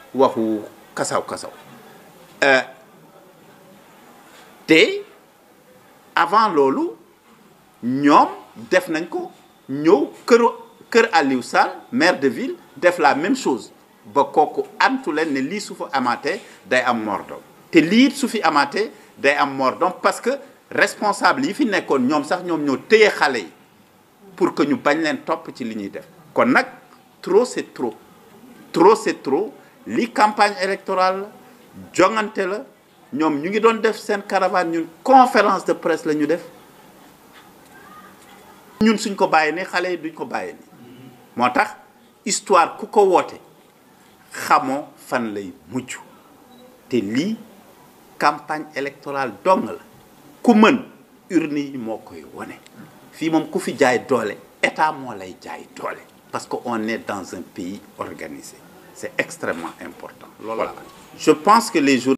waxu kasaw kasaw te avant loolu ñoom def nañ ko ñëw këru kër Aliou Sall maire de ville def la même chose ba kooku antu leen ne lii su fa amaatee day am mordom te lii su fi amaatee day am mordom parce que responsable yi fi nekkoon ñoom sax ñoom ñoo téye xale yi pour que ñu bañ leen topp ci li ñuy def kon nag trop c'est trop trop c'est trop li campagne électorale la jongante la ñoom ñu ngi doon def seen caravane ñun conférence de presse la ñu def ñun suñ ko bàyyi ne xale yi duñ ko bàyyi ni moo tax histoire ku ko woote xamoo fan lay mujj te lii campagne électorale dong la ku mën urne yi moo koy wone fii moom ku fi jaay doole état moo lay jaay doole parce que on est dans un pays organisé c'est extrêmement important loolu je pense que les jours